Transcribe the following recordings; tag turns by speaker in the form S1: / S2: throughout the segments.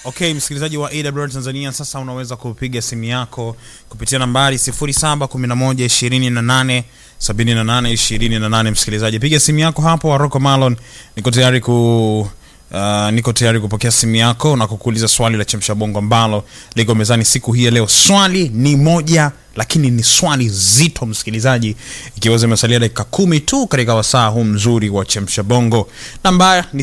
S1: Okay, msikilizaji wa AWR Tanzania, sasa unaweza kupiga simu yako kupitia nambari 0711287828. Msikilizaji, piga simu yako hapo. Waroko Malon, niko tayari ku Uh, niko tayari kupokea simu yako na kukuuliza swali la chemsha bongo ambalo liko mezani siku hii ya leo. Swali ni moja, lakini ni swali zito msikilizaji, ikiwa zimesalia dakika kumi tu katika wasaa huu mzuri wa chemsha bongo. Namba ni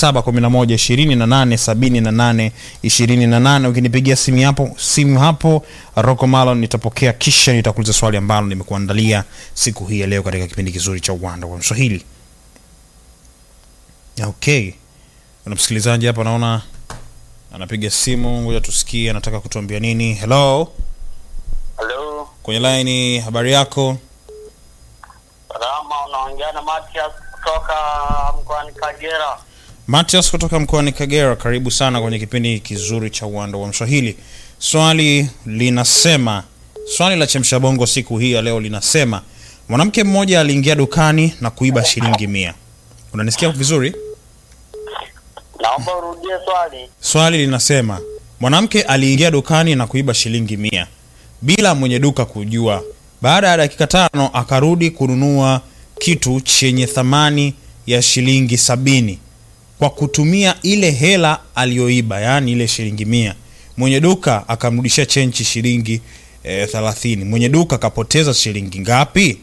S1: 0711287828. Ukinipigia simu hapo simu hapo Rocco Malon nitapokea, kisha nitakuuliza swali ambalo nimekuandalia siku hii ya leo katika kipindi kizuri cha uwanda wa Mswahili. Okay. Kuna msikilizaji hapa naona anapiga simu, ngoja tusikie anataka kutuambia nini. Hello,
S2: Halo,
S1: kwenye line, habari yako?
S2: salama. Unaongea na Matias kutoka mkoani Kagera.
S1: Matias kutoka mkoani Kagera, karibu sana kwenye kipindi kizuri cha uwanda wa Mswahili. Swali linasema, swali la chemsha bongo siku hii ya leo linasema, mwanamke mmoja aliingia dukani na kuiba shilingi mia. Unanisikia vizuri?
S2: Naomba urudie swali.
S1: Swali linasema mwanamke aliingia dukani na kuiba shilingi mia bila mwenye duka kujua. Baada ya dakika tano akarudi kununua kitu chenye thamani ya shilingi sabini kwa kutumia ile hela aliyoiba, yaani ile shilingi mia. Mwenye duka akamrudishia chenchi shilingi eh, thelathini. Mwenye duka akapoteza shilingi ngapi?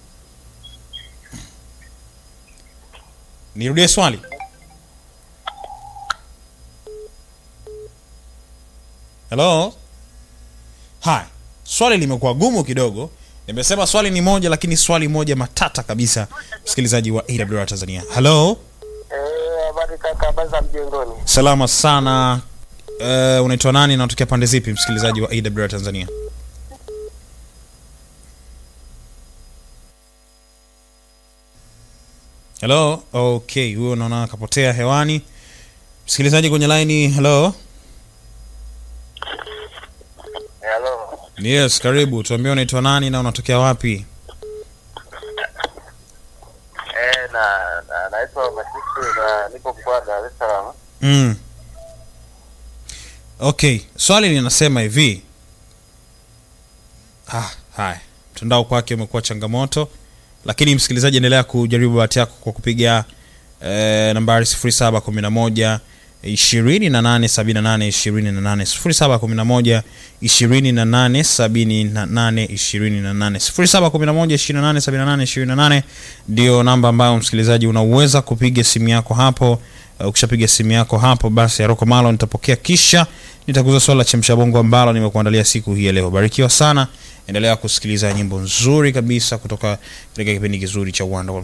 S1: Nirudie swali. Hello? Haya, swali limekuwa gumu kidogo. Nimesema swali ni moja, lakini swali moja matata kabisa, msikilizaji wa AWR Tanzania. Hello?
S2: Eh, habari kaka, habari za mjengoni?
S1: Salama sana. Uh, unaitwa nani na unatokea pande zipi, msikilizaji wa AWR Tanzania? Hello? Okay, huyo naona akapotea hewani. Msikilizaji kwenye line, hello?
S2: Halo,
S1: Yes, karibu. Tuambie unaitwa nani na unatokea wapi?
S2: eh, na na naitwa Masisi na nipo mkoa wa Dar es Salaam.
S1: Mm. Okay, swali linasema hivi. Ah, haya. Mtandao kwake umekuwa changamoto, lakini msikilizaji, endelea kujaribu bahati yako kwa kupiga eh, nambari 0711 28 78 28 0711 28 78 28 0711 28 78 28 ndio namba ambayo msikilizaji unaweza kupiga simu yako hapo. Uh, ukishapiga simu yako hapo basi Aroko Malo nitapokea, kisha nitakuza swala la chemsha bongo ambalo nimekuandalia siku hii ya leo. Barikiwa sana, endelea kusikiliza nyimbo nzuri kabisa kutoka katika kipindi kizuri cha uwanda wa